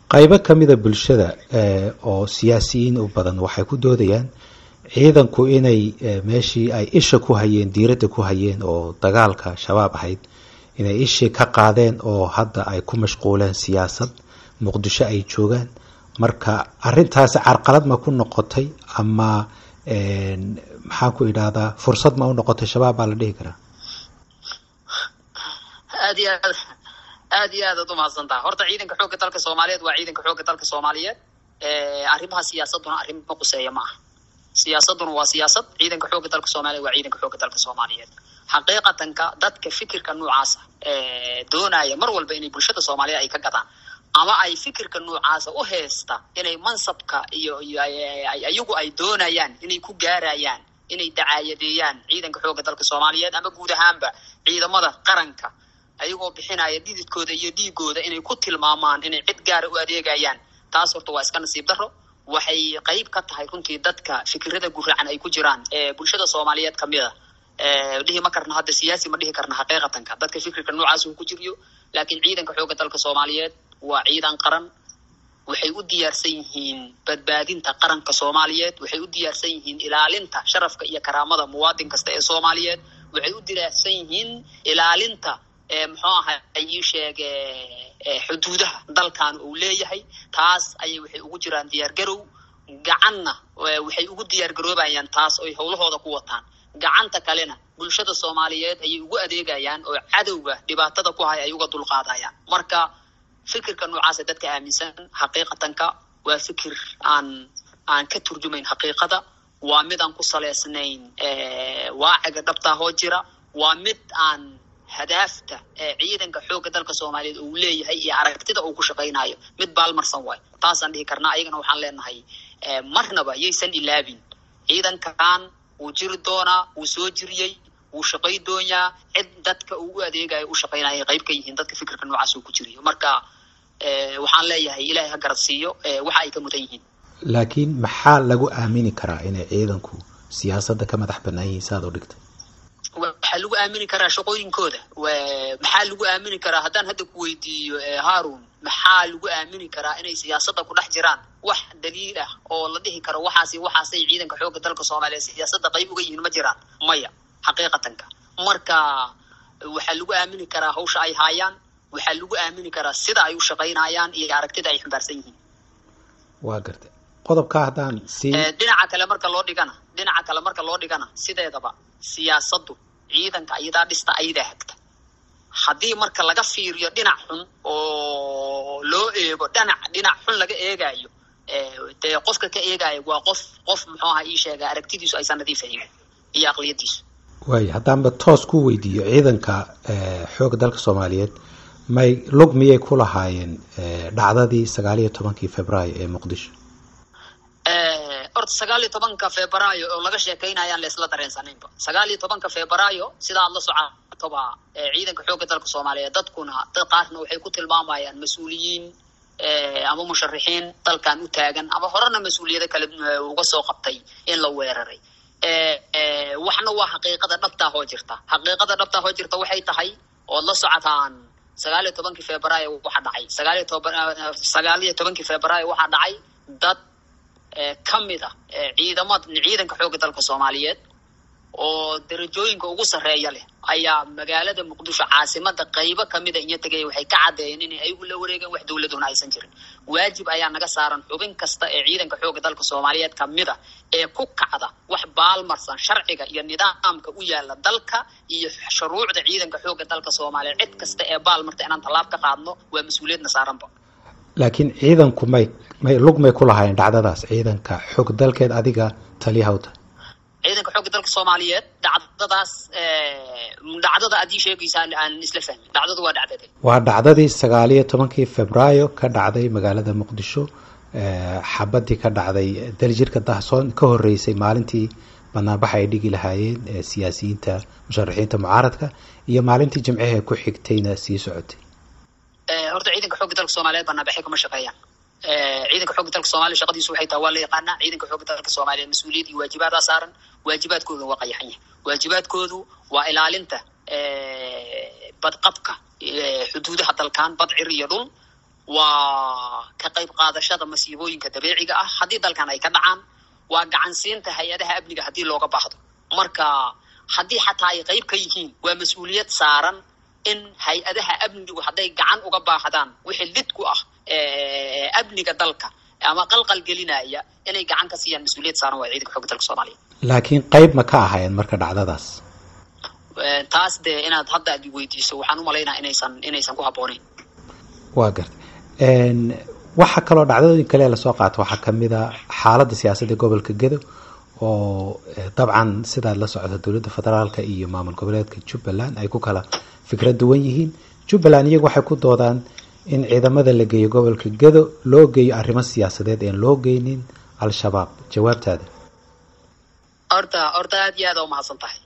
qaybo kamida bulshada oo siyaasiyiin u badan waxay ku doodayaan ciidanku inay meeshii ay isha ku hayeen diiradda ku hayeen oo dagaalka shabaab ahayd inay ishii ka qaadeen oo hadda ay ku mashquuleen siyaasad muqdisho ay joogaan marka arintaasi carqalad ma ku noqotay ama maxaan ku idhahdaa fursad ma u noqotay shabaab baa la dhihi karaa aad iyo aad aad iyo aad ad umahadsantaha horta ciidanka xoogga dalka soomaaliyeed waa ciidanka xoogga dalka soomaaliyeed arrimaha siyaasaduna arrimo quseeya ma aha siyaasaduna waa siyaasad ciidanka xoogga dalka soomaliyeed waa ciidanka xoogga dalka soomaaliyeed xaqiiqatanka dadka fikirka noocaasa doonaya mar walba inay bulshada soomaaliyeed ay ka gadaan ama ay fikirka noocaasa u heesta inay mansabka iyo iyo ayagu ay doonayaan inay ku gaarayaan inay dacaayadeeyaan ciidanka xoogga dalka soomaaliyeed ama guud ahaanba ciidamada qaranka ayagoo bixinaya dhididkooda iyo dhiigooda inay ku tilmaamaan inay cid gaara u adeegayaan taas horta waa iska nasiib daro waxay qayb ka tahay runtii dadka fikirada guracan ay ku jiraan ee bulshada soomaaliyeed kamid a dhihi ma karna hadda siyaasi ma dhihi karna xaqiiqatanka dadka fikirka noocaas uu ku jiriyo laakiin ciidanka xoogga dalka soomaaliyeed waa ciidan qaran waxay u diyaarsan yihiin badbaadinta qaranka soomaaliyeed waxay u diyaarsan yihiin ilaalinta sharafka iyo karaamada muwaadin kasta ee soomaaliyeed waxay u diyaarsan yihiin ilaalinta muxuu aha ii sheege xuduudaha dalkan uu leeyahay taas ayay waxay ugu jiraan diyaargarow gacanna waxay ugu diyaargaroobayaan taas oy howlahooda ku wataan gacanta kalena bulshada soomaaliyeed ayay ugu adeegayaan oo cadowga dhibaatada ku hay ay uga dulqaadayaan marka fikirka noocaasa dadka aaminsan xaqiiqatanka waa fikir aan aan ka turjumayn xaqiiqada waa mid aan ku saleysnayn waaciga dhabtaahoo jira waa mid aan hadaafta ciidanka xoogga dalka soomaaliyeed uu leeyahay iyo aragtida uu ku shaqaynayo mid baalmarsan waayo taasaan dhihi karnaa ayagana waxaan leenahay marnaba yaysan ilaabin ciidankan wuu jiri doonaa wuu soo jiriyey wuu shaqay doonyaa cid dadka uu u adeegayo u shaqaynaya qayb ka yihiin dadka fikirka noocaas uu ku jiriyo marka waxaan leeyahay ilaahay ha garad siiyo waxa ay ka mudan yihiin laakiin maxaa lagu aamini karaa inay ciidanku siyaasadda ka madax banaan yihiin saad u dhigtay waxaa lagu aamini karaa shaqooyinkooda maxaa lagu aamini karaa haddaan hadda ku weydiiyo haarun maxaa lagu aamini karaa inay siyaasadda ku dhex jiraan wax daliil ah oo la dhihi karo waxaasi waxaasay ciidanka xoogga dalka soomaaliya siyaasadda qayb uga yihiin ma jiraan maya xaqiiqatanka marka waxaa lagu aamini karaa hawsha ay haayaan waxaa lagu aamini karaa sida ay u shaqaynayaan iyo aragtida ay xambaarsan yihiin waa gartay qodobkaa haddaan sii dhinaca kale marka loo dhigana dhinaca kale marka loo dhigana sideedaba siyaasaddu ciidanka ayadaa dhista ayadaa hagta haddii marka laga fiiriyo dhinac xun oo loo eego dhinac dhinac xun laga eegayo dee qofka ka eegayo waa qof qof muxuu aha ii sheega aragtidiisu aysan nadiif ahayn iyo aqliyadiisu waaya haddaanba toos ku weydiiyo ciidanka xoogga dalka soomaaliyeed may lug miyay ku lahaayeen dhacdadii sagaal iyo tobankii februaayo ee muqdisho horta sagaal iyo tobanka febraayo oo laga sheekaynayaan laisla dareensanaynba sagaal iyo tobanka febraayo sida aad la socotoba ciidanka xoogga dalka soomaaliyeed dadkuna dad qaarna waxay ku tilmaamayaan mas-uuliyiin ama musharixiin dalkan u taagan ama horena mas-uuliyado kale uga soo qabtay in la weeraray waxna waa xaqiiqada dhabtaa hoo jirta xaqiiqada dhabtaa hoo jirta waxay tahay ood la socotaan sagaal iyo tobankii febraayo waxaa dhacay sagaal iyo toban sagaal iyo tobankii febraayo waxaa dhacay dad kamid a ciidamad ciidanka xoogga dalka soomaaliyeed oo darajooyinka ugu sarreeya leh ayaa magaalada muqdisho caasimada qaybo kamida iyo tegaya waxay ka caddeeyeen inay ayagu la wareegeen wax dowladuna aysan jirin waajib ayaa naga saaran xubin kasta ee ciidanka xoogga dalka soomaaliyeed kamida ee ku kacda wax baalmarsan sharciga iyo nidaamka u yaala dalka iyo shuruucda ciidanka xoogga dalka soomaaliyeed cid kasta ee baalmarta inaan tallaab ka qaadno waa mas-uuliyadna saaranba laakiin ciidanku may may lug may ku lahaayeen dhacdadaas ciidanka xoog dalkeed adiga taliyahawta ciidanka xoogga dalka soomaaliyeed dhacdadaas dhacdada adii sheegaysa aan isla fahmin dhacdadu waa dhacdade waa dhacdadii sagaal iyo tobankii febraayo ka dhacday magaalada muqdisho xabadii ka dhacday daljirka dahsoon ka horeysay maalintii banaanbaxa ay dhigi lahaayeen siyaasiyiinta musharaxiinta mucaaradka iyo maalintii jimcihee ku xigtayna sii socotay horta ciidanka xoogga dalka soomaaliyeed banaanbaxay kama shaqeeyaan ciidanka xoogga dalka soomaliya shaqadiisu waxay tahay waa la yaqaanaa ciidanka xoogga dalka soomaaliyeed mas-uuliyad iyo waajibaadaa saaran waajibaadkooda waa qayaxan yahay waajibaadkoodu waa ilaalinta badqabka xuduudaha dalkan bad cir iyo dhul waa ka qayb qaadashada masiibooyinka dabiiciga ah haddii dalkan ay ka dhacaan waa gacansiinta hay-adaha amniga haddii looga baahdo marka haddii xataa ay qayb ka yihiin waa mas-uuliyad saaran in hay-adaha amnigu hadday gacan uga baahdaan wixii lid ku ah amniga dalka ama qalqal gelinaya inay gacan ka siiyaan mas-uuliyad saaran waa ciidanka xooga dalka soomaaliya laakiin qayb ma ka ahaayeen marka dhacdadaas taas dee inaad hadda ad weydiiso waxaan umalaynaa inaysan inaysan ku habbooneyn waa garta waxaa kaloo dhacdadooyin kale lasoo qaato waxaa kamid a xaaladda siyaasadda gobolka gedo oo dabcan sidaad la socda dowladda federaalka iyo maamul goboleedka jubbaland ay ku kala fikrad duwan yihiin jubbaland iyagu waxay ku doodaan in ciidamada la geeyo gobolka gedo loo geeyo arrimo siyaasadeed een loo geynin al-shabaab jawaabtaada horta horta aad iyo aada umahadsan tahay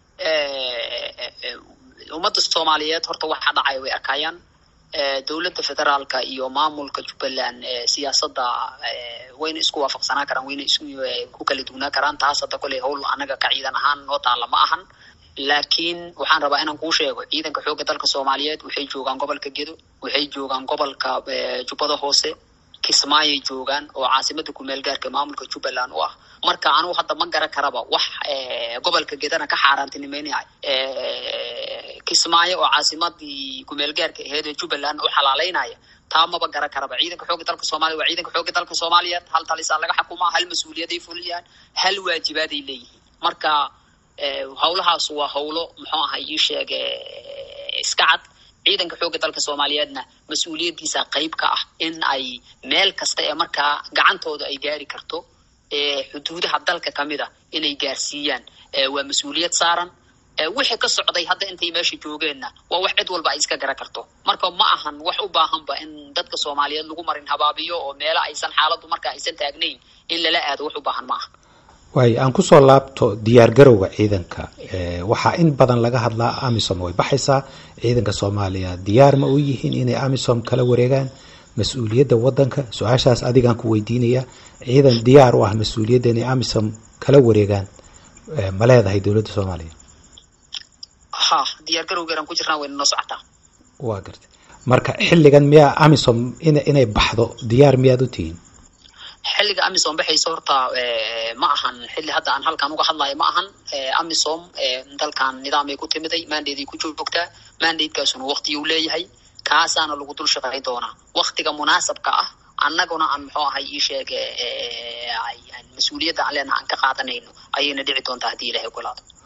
ummadda soomaaliyeed horta waxaa dhacay way arkayaan dowladda federaalka iyo maamulka jubbaland siyaasadda wayna isku waafaqsanaa karaan wayna isku ku kala dugnaa karaan taas hadda koley howl anaga ka ciidan ahaan noo taalla ma ahan laakiin waxaan rabaa inaan kuu sheego ciidanka xoogga dalka soomaaliyeed waxay joogaan gobolka gedo waxay joogaan gobolka jubbada hoose kismaayay joogaan oo caasimada kumeel gaarka maamulka jubbaland u ah marka anugu hadda ma garan karaba wax gobolka gedana ka xaaraantinimeynaya kismaayo oo caasimadii kumeel gaarka aheed ee jubbaland u xalaaleynaya taa maba garan karaba ciidanka xoogga dalka soomaliya waa ciidanka xoogga dalka soomaaliyeed hal talisaa laga xukumaa hal mas-uuliyaday fuliyaan hal waajibaaday leeyihiin marka hawlahaas waa hawlo muxuu ahay ii sheege iska cad ciidanka xoogga dalka soomaaliyeedna mas-uuliyaddiisa qayb ka ah in ay meel kasta ee markaa gacantooda ay gaari karto xuduudaha dalka kamid a inay gaarsiiyaan waa mas-uuliyad saaran wixii ka socday hadda intay meesha joogeenna waa wax cid walba ay iska gara karto marka ma ahan wax u baahanba in dadka soomaaliyeed lagu marin habaabiyo oo meelo aysan xaaladdu marka aysan taagnayn in lala aado wax u baahan ma aha waayo aan kusoo laabto diyaar garowga ciidanka waxaa in badan laga hadlaa amisom way baxaysaa ciidanka soomaaliya diyaar ma u yihiin inay amisom kala wareegaan mas-uuliyadda wadanka su-aashaas adigaan ku weydiinaya ciidan diyaar u ah mas-uuliyadda inay amisom kala wareegaan ma leedahay dowladda soomaaliya ha diyaar garowgeeran ku jirnaa wayna noo socotaa waa garta marka xilligan miyaa amisom inay baxdo diyaar miyaad u tihiin xilliga amisom baxaysa horta ma ahan xilli hadda aan halkan uga hadlayo ma ahan amisom dalkan nidaamay ku timiday mandaday ku joogtaa mandatekaasuna waktiguu leeyahay kaasaana lagu dul shaqayn doonaa waktiga munaasabka ah annaguna aan muxuu ahay ii sheege mas-uuliyadda aan leenaha aan ka qaadanayno ayayna dhici doontaa haddii ilahay ogolaado